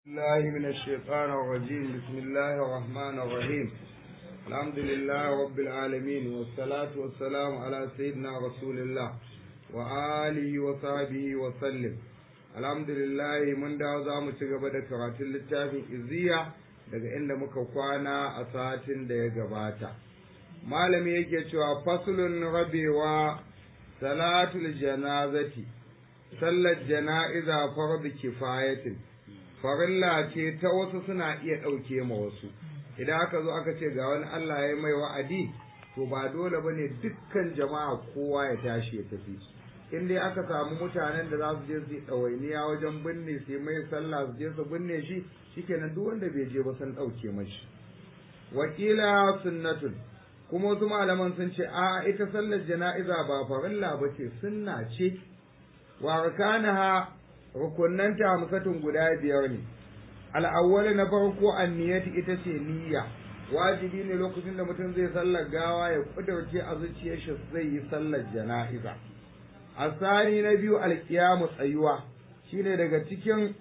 الله من الشيطان الرجيم بسم الله الرحمن الرحيم الحمد لله رب العالمين والصلاة والسلام على سيدنا رسول الله وآله وصحبه وسلم الحمد لله من da za mu ci gaba da karatun littafin iziya daga inda muka kwana a satin da ya gabata malami yake cewa fasulun rabewa salatul janazati sallar jana'iza fardu kifayatin farilla ce ta wasu suna iya ɗauke ma wasu idan aka zo aka ce ga wani Allah ya mai wa'adi to ba dole ba ne dukkan jama'a kowa ya tashi ya tafi in dai aka samu mutanen da za su je su yi ɗawainiya wajen binne sai mai sallah su je su binne shi shikenan duk wanda bai je ba sun ɗauke mashi wakila sunnatun kuma wasu malaman sun ce a ita sallar jana'iza ba farilla ba ce sunna ce wa arkanaha rukunanta hamsatun guda biyar ne al'awwal na farko anniyati ita ce niyya wajibi ne lokacin da mutum zai sallar gawa ya kudurce a zuciyar shi zai yi sallar jana'iza asani na biyu alkiyamu tsayuwa shine daga cikin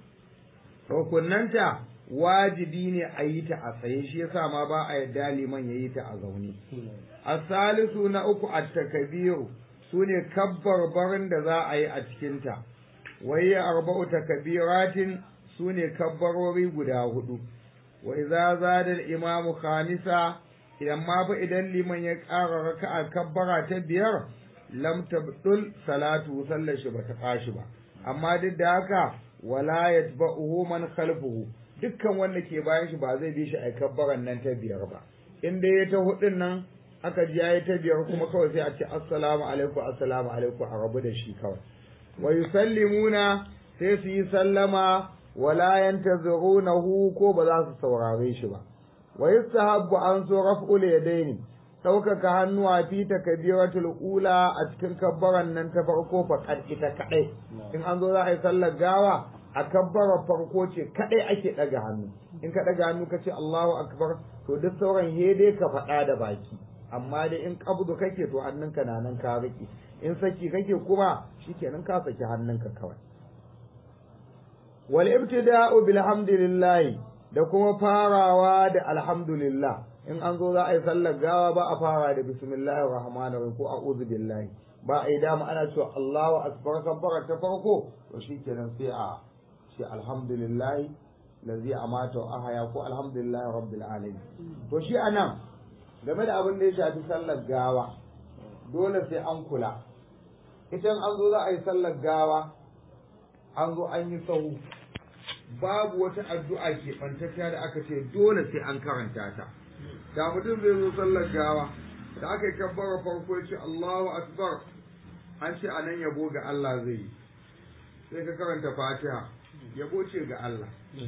rukunanta wajibi ne a yi ta a tsaye shi yasa ma ba a yadda liman ya yi ta a zaune asalisu na uku at-takbiru sune kabbar barin da za a yi a cikinta wai arba'u takbiratin sune kabbarori guda hudu wa idza zada al-imam khamisa idan ma fa idan liman ya ƙara raka'a kabbara ta biyar lam tabdul salatu sallar shi bata fashi ba amma duk da haka wala yatba'uhu man khalfuhu dukkan wanda ke bayan shi ba zai bi shi a kabbaran nan ta biyar ba in dai ya ta hudun nan aka ji yayi ta biyar kuma kawai sai a ce assalamu alaikum assalamu alaikum a rabu da shi kawai wa yusallimuna sai su yi sallama wala yantazirunahu ko ba za su saurare shi ba wa yustahabbu an so raf'ul yadaini ɗaukaka hannuwa fi takbiratul ula a cikin kabbaran nan ta farko fa ita kadai in an zo za a yi sallar gawa a kabbarar farko ce kadai ake daga hannu in ka daga hannu ka ce Allahu akbar to duk sauran hede ka faɗa da baki amma dai in kabdu kake to hannunka na nan ka riƙe in saki kake kuma shikenan ka saki hannunka kawai wal ibtida'u bilhamdulillah da kuma farawa da alhamdulillah in an zo za a yi sallar gawa ba a fara da bismillahir rahmanir rahim ko a'udhu billahi ba a yi dama ana cewa Allahu akbar kabbara ta farko to shikenan sai a ce alhamdulillah lazi amata wa ahaya ko alhamdulillah rabbil alamin to shi anan game da abin da ya shafi sallar gawa dole sai an kula idan an zo za a yi sallar gawa an zo an yi sahu babu wata addu'a ke ɓantacciya da aka ce dole sai an karanta ta da mutum zai zo sallar gawa da aka yi kabbara farko ya ce Allahu akbar an ce anan yabo ga Allah zai yi sai ka karanta fatiha yabo ce ga Allah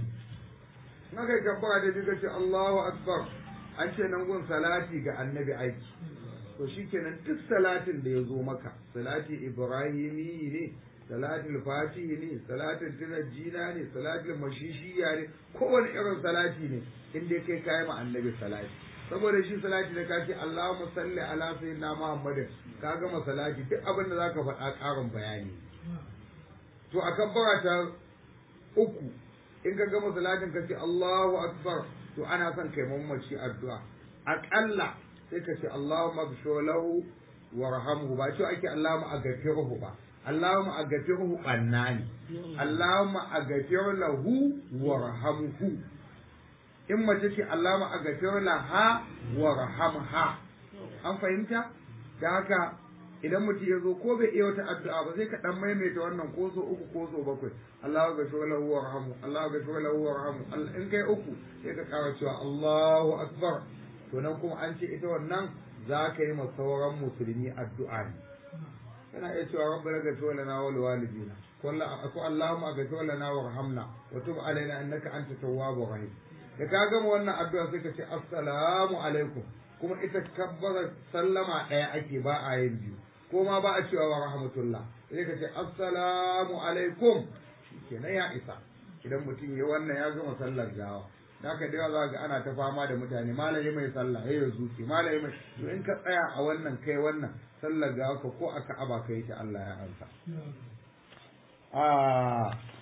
in aka yi kabbara da biyu ka ce Allahu akbar an ce nan gun salati ga annabi aiki to shikenan duk salatin da ya zo maka salati ibrahimi ne salatul fatihi ne salatul tunajjina ne salatul mashishiya ne kowane irin salati ne in dai kai kayi ma annabi salati saboda shi salati da kace Allahumma salli ala sayyidina Muhammadin ka gama salati duk abin da zaka faɗa ƙarin bayani to akan barata uku in ka gama salatin ka ce Allahu akbar to ana son kai mamaci addu'a aƙalla sai ka ce Allahumma bishir lahu warhamhu ba ce ake Allahumma aghfirhu ba Allahumma aghfirhu bannani Allahumma aghfir lahu warhamhu in mace ce Allahumma aghfir laha warhamha an fahimta da haka idan mutum ya zo ko bai iya wata addu'a ba sai ka dan maimaita wannan ko so uku ko so bakwai Allahu ghafir lahu warhamhu Allahu ghafir lahu warhamhu in kai uku sai ka kara cewa Allahu akbar to nan kuma an ce ita wannan za ka yi sauran musulmi addu'a ne kana iya cewa rabbana ghafir lana wa liwalidina ko Allahumma ghafir lana warhamna wa tub alaina innaka anta tawwabur rahim da ka gama wannan addu'a sai ka ce assalamu alaikum kuma ita kabbara sallama ɗaya ake ba a yin biyu ko ma ba a cewa wa rahmatullah sai ka ce assalamu alaikum kenan ya isa idan mutum ya wannan ya gama sallar gawa da ka da za ga ana ta fama da mutane malami mai sallah ya zuci malami mai to in ka tsaya a wannan kai wannan sallar gawa ka ko aka aba kai ta Allah ya ansa a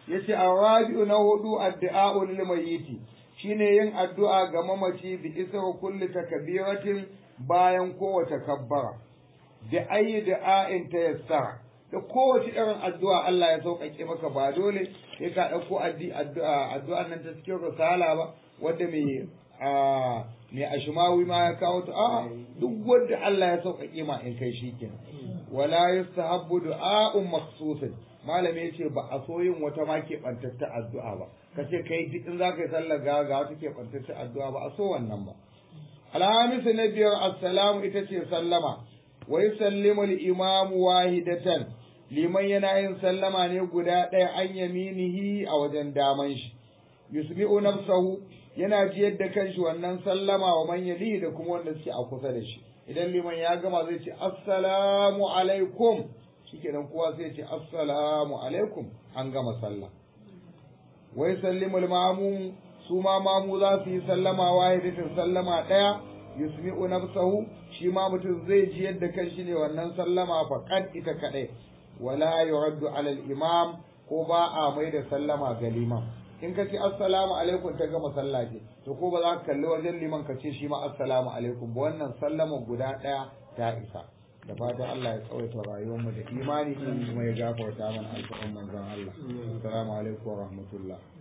yace arabi'u na hudu addu'a lil mayyiti shine yin addu'a ga mamaci bi isra kulli takbiratin bayan kowace kabbara da ayi da'a'in ta yassara da kowace irin addu'a Allah ya sauƙaƙe maka ba dole sai ka ɗauko addu'a addu'an nan ta cikin risala ba wanda mai mai ashimawi ma ya kawo ta a duk wanda Allah ya sauƙaƙe ma in kai shikenan wala yustahabbu du'a'un makhsusin malami yace ba a so yin wata ma ke bantatta addu'a ba kace kai duk in zaka yi sallar ga ga wata ke bantatta addu'a ba a so wannan ba alhamis na biyar assalamu ita ce sallama wa yusallimu al-imamu wahidatan liman yana yin sallama ne guda ɗaya an yaminihi a wajen daman shi yusmi'u nafsahu yana jiyar da kanshi wannan sallama wa man yalihi da kuma wanda suke a kusa da shi idan liman ya gama zai ce assalamu alaikum shikenan kowa sai ce assalamu alaikum an gama sallah wa yusallimu al-ma'mum su ma mamu za su yi sallama wahidatin sallama ɗaya yusmi'u nafsahu shi ma mutum zai ji yadda kan shi ne wannan sallama faqad ita kadai wala yuraddu ala al-imam ko ba a mai da sallama ga liman in ka ce assalamu alaikum ta gama sallah ce to ko ba za ka kalli wajen liman ka ce shi ma assalamu alaikum ba wannan sallama guda ɗaya ta isa da fatan Allah ya tsawaita rayuwar mu da imani kuma ya gafarta mana alƙawarin manzon Allah assalamu alaikum wa rahmatullah